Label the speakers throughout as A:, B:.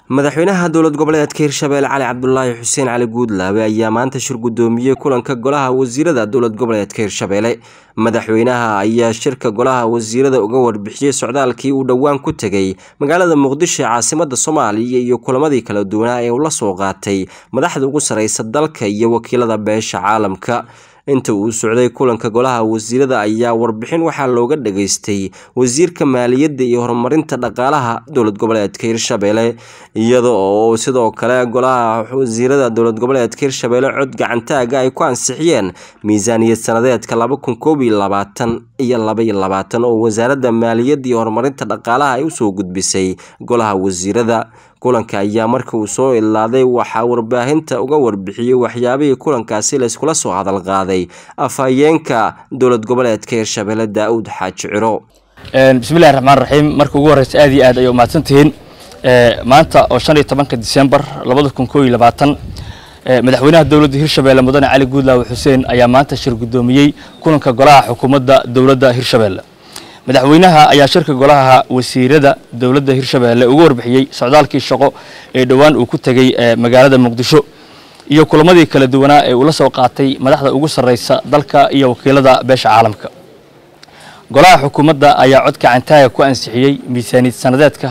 A: madaxweynaha dowlad goboleedka hirshabelle cali cabdulaahi xuseen cali guudlaabe ayaa maanta shir gudoomiyey kulanka golaha wasiirada dowlad goboleedka hirshabelle madaxweynaha ayaa shirka golaha wasiirada uga warbixiyey socdaalkii uu dhowaan ku tegay magaalada muqdisho ee caasimada soomaaliya iyo kulamadii kala duwanaa ee uu la soo qaatay madaxda ugu sareysa dalka iyo wakiilada beesha caalamka inta uu socday kulanka golaha wasiirada ayaa warbixin waxaa looga dhageystay wasiirka maaliyadda iyo horumarinta dhaqaalaha dowlad goboleedka hirshabelle iyada oo sidoo kale golaha wasiirada dowlad goboleedka hirshabelle cod gacantaaga ay ku ansixiyeen miisaaniyad sanadeedka laba kun koob iyo labaatan iyo laba iyo labaatan oo wasaaradda maaliyadda iyo horumarinta dhaqaalaha ay usoo gudbisay golaha wasiirada kulanka ayaa marka uu soo ilaaday waxaa warbaahinta uga warbixiyey waxyaabihii kulankaasi layskula soo hadal qaaday afhayeenka dowlad goboleedka hirshabelle daa-uud xaaji ciro
B: bismillahi raxmaan raxiim marka ugu horreysa aad iyo aad ayay umahadsan tihiin maanta oo shan iyo tobanka disembar labada kun koo iyo labaatan madaxweynaha dowladda hirshabelle mudane cali guudlaawe xuseen ayaa maanta shir guddoomiyey kulanka golaha xukuumadda dowladda hirshabelle madaxweynaha ayaa shirka golaha wasiirada dowladda hirshabelle uga warbixiyey socdaalkii shaqo ee dhowaan uu ku tegey magaalada muqdisho iyo kulamadii kala duwanaa ee uu la soo qaatay madaxda ugu sarreysa dalka iyo wakiilada beesha caalamka golaha xukuumadda ayaa codka cantaaga ku ansixiyey miisaaniyad sanadeedka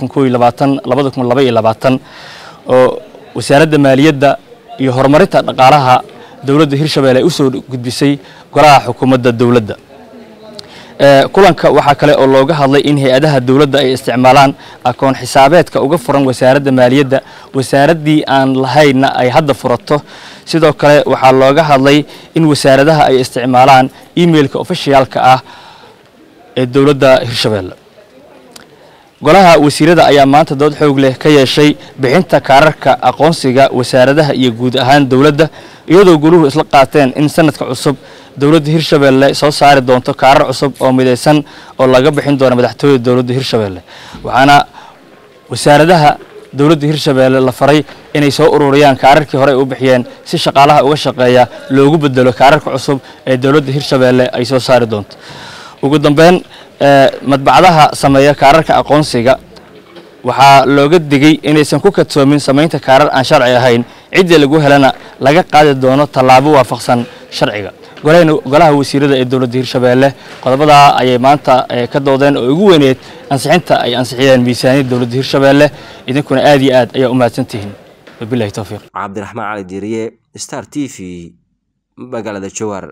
B: oo wasaaradda maaliyadda iyo horumarinta dhaqaalaha dowladda hirshabelle ay usoo gudbisay golaha xukuumadda dowladda kulanka waxaa kale oo looga hadlay in hay-adaha dowladda ay isticmaalaan akoon xisaabeedka uga furan wasaaradda maaliyadda wasaaraddii aan lahaynna ay hadda furato sidoo kale waxaa looga hadlay in wasaaradaha ay isticmaalaan emailka ofishiyaalka ah ee dowladda hirshabelle golaha wasiirada ayaa maanta dood xoog leh ka yeeshay bixinta kaararka aqoonsiga wasaaradaha iyo guud ahaan dowladda iyadoo goluhu isla qaateen in sanadka cusub dowladda hirshabelle soo saari doonto kaarar cusub oo midaysan oo laga bixin doono madaxtooyada dowladda hirshabelle waxaana wasaaradaha dowladda hirshabelle la faray inay soo ururiyaan kaararkii hore ay u bixiyeen si shaqaalaha uga shaqeeya loogu bedelo kaararka cusub ee dowladda hirshabelle ay soo saari doonto ugu dambeyn madbacdaha sameeya kaararka aqoonsiga waxaa looga digay inaysan ku kadsoomin samaynta kaarar aan sharci ahayn ciddii lagu helana laga qaadi doono tallaabo waafaqsan sharciga golaha wasiirada ee dowladda hirshabelle qodobadaa ayay maanta ka doodeen oo ugu weyneed ansixinta ay ansixiyeen miisaaniyadda dowladda hirshabelle idinkuna aad iyo aad ayaa u mahadsantihiin wabilahi towfiiq
A: cabdiraxmaan cali diiriye star t v magaalada jawaar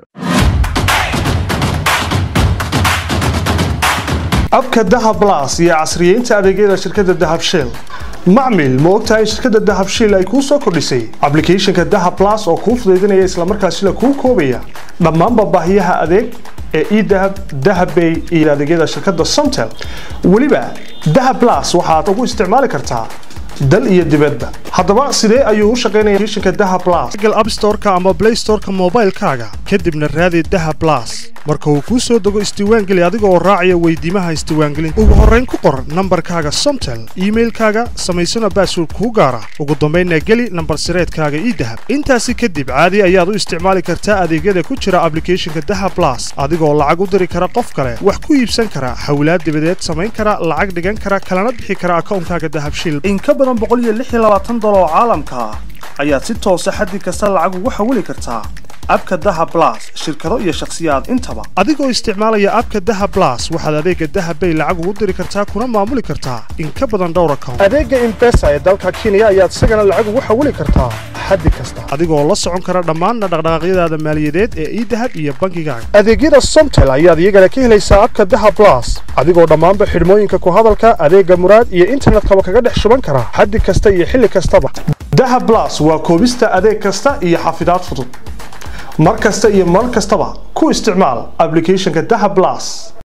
C: abka dahab las iyo casriyeynta adeegyada shirkadda dahab shell macmil ma ogtahay in shirkadda dahab shell ay kuu soo kordhisay ablicathonka dahab las oo kuu fudaydinaya islamarkaasila kuu koobaya dhammaanba baahiyaha adeeg ee edahab dahabbay iyo adeegyada shirkadda somtel weliba dahab las waxaad ugu isticmaali kartaa dal iyo dibadba haddaba sidee ayuu u shaqaynaya applicationka dahab plus google app store-ka ama play store-ka moobaylkaaga kadibna raadi dahab plus marka uu kuu soo dego isdiiwaangeli adiga oo raacaya weydiimaha isdiiwaangelinta ugu horrayn ku qor nambarkaaga somtel iimailkaaga samaysana baasword kuu gaara ugu dambaynna geli nambar sireedkaaga ii dahab intaasi kadib caadi ayaad u isticmaali kartaa adeegyada ku jira ablicathonka dahab plus adigoo lacag u diri kara qof kale wax ku iibsan kara xawlaad dibadeed samayn kara lacag dhigan kara kalana bixi kara akawnkaaga dahabshil oo caalamka ah ayaad si toosa xaddi kasta lacag ugu xawili kartaa abka daha blas shirkado iyo shakhsiyaad intaba adigoo isticmaalaya abka daha blas waxaad adeega dahabbay lacag ugu diri kartaa kuna maamuli kartaa in ka badan dhowr account adeega imbesa ee dalka kenya ayaad isagana lacag ugu xawili kartaa xaddi kasta adigoo la socon kara dhammaanna dhaqdhaqaaqyadaada maaliyadeed ee idahab iyo bankigaaga adeegyada somtel ayaad iyagana ka helaysaa abka daha blas adigoo dhammaanba xidhmooyinka ku hadalka adeega muraad iyo internetkaba kaga dhex shuban kara xaddi kasta iyo xilli kastaba daha blas waa koobista adeeg kasta iyo xafidaad fudud mar kasta iyo mar kastaba ku isticmaal ablicathonka daha blas